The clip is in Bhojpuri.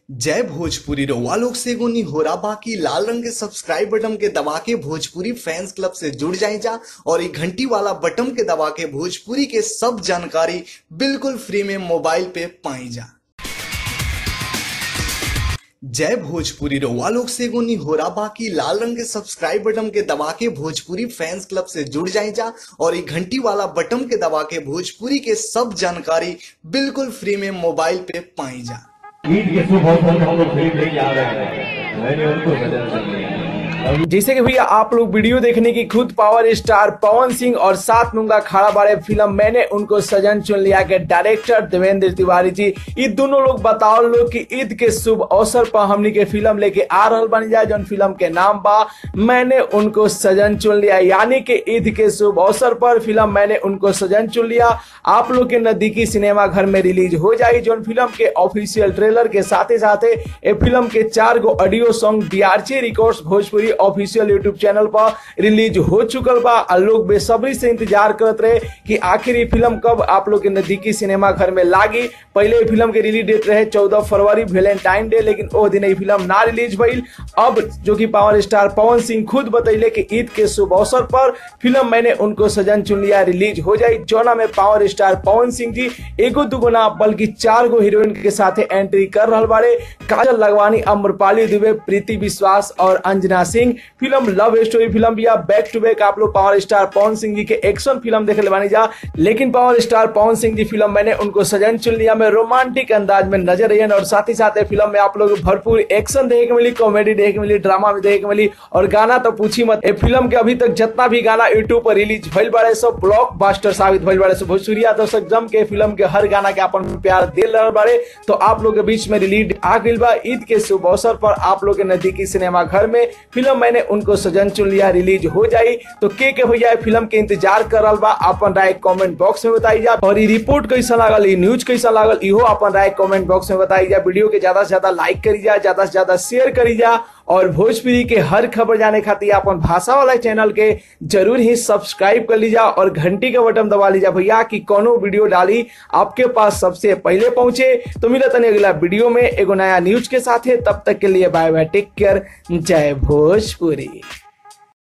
जय भोजपुरी रउआ लोग से एगो निहोरा बाकी लाल रंग के सब्सक्राइब बटन के दबा के भोजपुरी फैंस क्लब से जुड़ जाए जा और ये घंटी वाला बटन के दबा के भोजपुरी के सब जानकारी बिल्कुल फ्री में मोबाइल पे पाई जा जय भोजपुरी रउआ लोग से एगो निहोरा बाकी लाल रंग के सब्सक्राइब बटन के दबा के भोजपुरी फैंस क्लब से जुड़ जाए जा और ये घंटी वाला बटन के दबा के भोजपुरी के सब जानकारी बिल्कुल फ्री में मोबाइल पे पाई जा ईद के शुभ अवसर पर हम लोग फिल्म लेके आ रहे हैं मैंने उनको बदल दिया जैसे कि भैया आप लोग वीडियो देखने की खुद पावर स्टार पवन सिंह और सात मुंगा खाड़ा बारे फिल्म मैंने उनको सजन चुन लिया के डायरेक्टर देवेंद्र तिवारी जी ये दोनों लोग बताओ लोग कि ईद के शुभ अवसर पर हमनी के फिल्म लेके आ रहल बन जाए जौन फिल्म के नाम बा मैंने उनको सजन चुन लिया यानी कि ईद के शुभ अवसर पर फिल्म मैंने उनको सजन चुन लिया आप लोग के नजदीकी सिनेमा घर में रिलीज हो जाएगी जौन फिल्म के ऑफिशियल ट्रेलर के साथ ही साथ ये फिल्म के चार गो audio song DRC records Bhojpuri official YouTube channel पर रिलीज हो चुकल बा और लोग बेसब्री से इंतजार करत रहे कि आखिर ये फिल्म कब आप लोग के नजदीकी सिनेमा घर में लागी पहले ये फिल्म के रिलीज डेट रहे चौदह फरवरी वैलेंटाइन डे लेकिन ओ दिन ये फिल्म ना रिलीज भइल अब जो कि पावर स्टार पवन सिंह खुद बतैले कि ईद के शुभ अवसर पर फिल्म मैंने उनको सजन चुन लिया रिलीज हो जाई जोना में पावर स्टार पवन सिंह जी एगो दुगो ना बल्कि चार गो हीरोइन के साथ एंट्री कर रहा बारे काजल लगवानी अम्रपाली दुबे प्रीति विश्वास और Anjana Singh film love story film भी बैक टू बैक आप लोग पावर स्टार पवन सिंह जी के एक्शन फिल्म देखे ले बानी जा लेकिन पावर स्टार पवन सिंह जी फिल्म मैंने उनको सजन चुन लिया में रोमांटिक अंदाज में नजर आई और साथ ही साथ फिल्म में आप लोग भरपूर एक्शन देखे के मिली कॉमेडी देखे के मिली ड्रामा भी देखे के मिली और गाना तो पूछी मत ए फिल्म के अभी तक जितना भी गाना यूट्यूब पर रिलीज भइल बारे सब ब्लॉक बास्टर साबित भइल बारे सब भोजपुरिया दर्शक जम के फिल्म के हर गाना के अपन प्यार दे रहे बारे तो आप लोग के बीच में रिलीज आ गई बा ईद के शुभ अवसर पर आप लोग के नजदीकी सिनेमा घर में फिल्म मैंने उनको सजन चुन लिया रिलीज हो जाई तो के के भैया फिल्म के इंतजार कर रहा बा अपन राय कमेंट बॉक्स में बताई जा और ये रिपोर्ट कैसा लागल ये न्यूज कैसा लागल इहो अपन राय कमेंट बॉक्स में बताई जा वीडियो के ज्यादा से ज्यादा लाइक करी जा ज्यादा से ज्यादा शेयर करी जा और भोजपुरी के हर खबर जाने खातिर अपन भाषा वाला चैनल के जरूर ही सब्सक्राइब कर लीजा और घंटी का बटन दबा लीजा भैया कि कोनो वीडियो डाली आपके पास सबसे पहले पहुंचे तो मिलत नहीं अगला वीडियो में एगो नया न्यूज के साथ है तब तक के लिए बाय बाय टेक केयर जय भोजपुरी